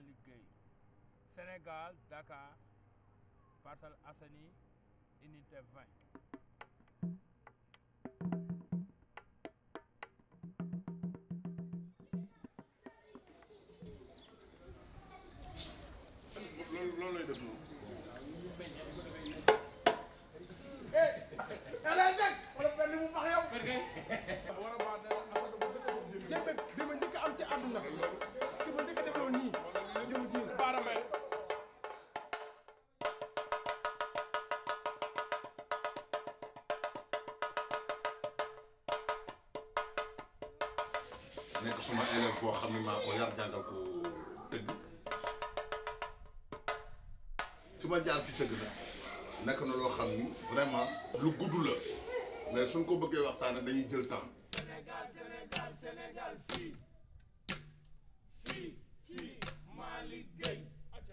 Malick Gueye Sénégal Dakar Parcelles Assainies unité 20 loolu loolu lay def noonu. jëmbe bi ma njëkk am ci àdduna ki ma njëkk defloo nii jëm ji la Baramel nekk suma élève boo xam ne maa ko yar jàngal ko tëgg fi ma jaar ci tëgg nag nekk na loo xam ni vraiment lu gudd la mais suñ ko bëggee waxtaane dañuy jël temps Sénégal Sénégal Sénégal fii fii fii Malick Gueye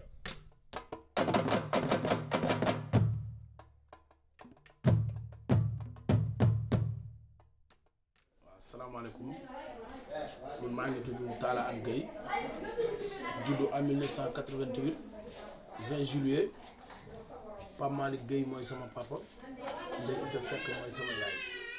waaw salaamaaleykum man maa ngi tudd Talla An Gueye juddu en 1988 20 juillet Pape Malick Gueye mooy sama papa Ndeye Issa Seck mooy sama yaay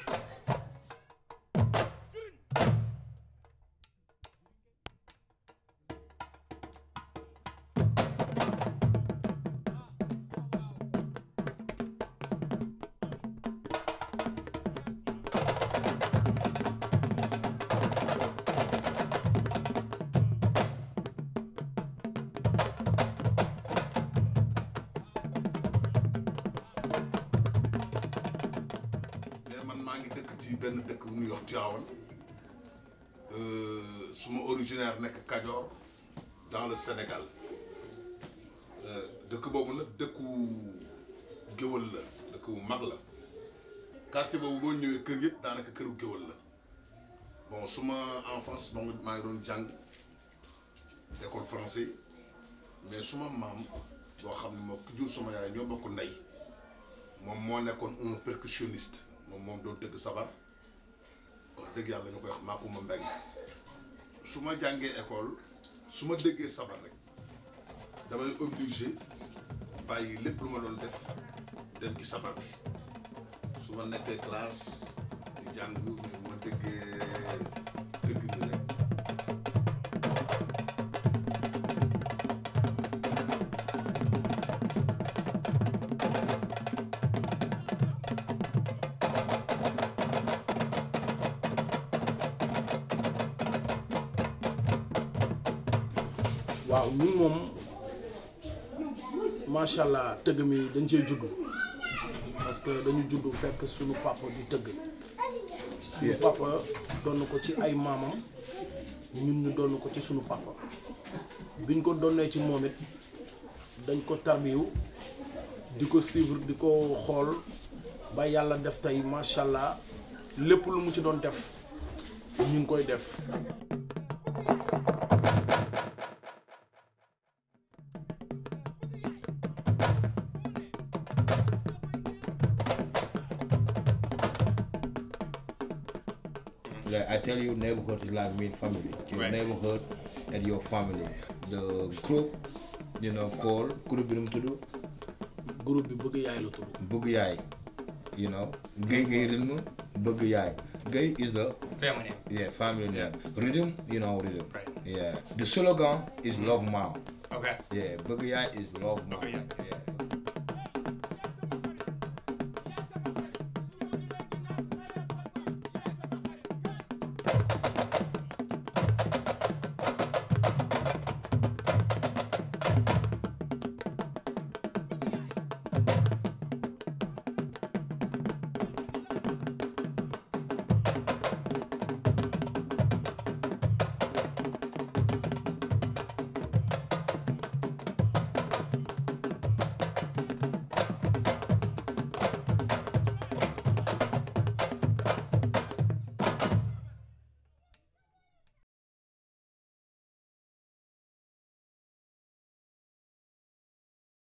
mais man maa ngi dëkk ci benn dëkk bu ñuy wax Tivaouane suma originaire nekk Kajoor dans le Sénégal Euh, dëkk boobu nag dëkku géwël la dëkk bu mag la quartier boobu boo ñëwee kër yëpp daanaka këru géwël la bon suma enfance bon maa ngi doon jàng école français mais suma maam boo xam ne moo ki jur suma yaay ñoo bokk ndey moom moo nekkoon un percussionniste moom moom doon dëgg sabar wax dëgg yàlla ñu koy wax Makumba Mbeng su ma jàngee école su ma déggee sabar rek damay obligé bàyyi lépp lu ma doon def dem ci sabar bi su ma nekkee classe di jàng bu ma déggee dëgg bi rek waaw ñun moom macha allah tëgg mi dañ cee juddu parce que dañu juddu fekk suñu papa di tëgg suñu papa doon ko ci ay maamam ñun ñu doon ko ci suñu papa biñ ko donnee ci moom it dañ ko tarbiyu di ko suivre di ko xool ba yàlla def tey macha allah lépp lu mu ci doon def ñu ngi koy def Like I tell you, neighborhood is like mean family. Your Right. neighborhood and your family. The group, you know, called group bi nu mu tudd groupe bi bëgg yaay la tudd Bëgg Yaay. You know, Gay Gay Rhythm, Bëgg Yaay. Gay is the family name yeah family name. Rhythm, you know, rhythm. Right. Yeah. The slogan is Love Mom. okay Yeah, Bëgg Yaay is Love Mom. Bëgg Yaay. Yeah.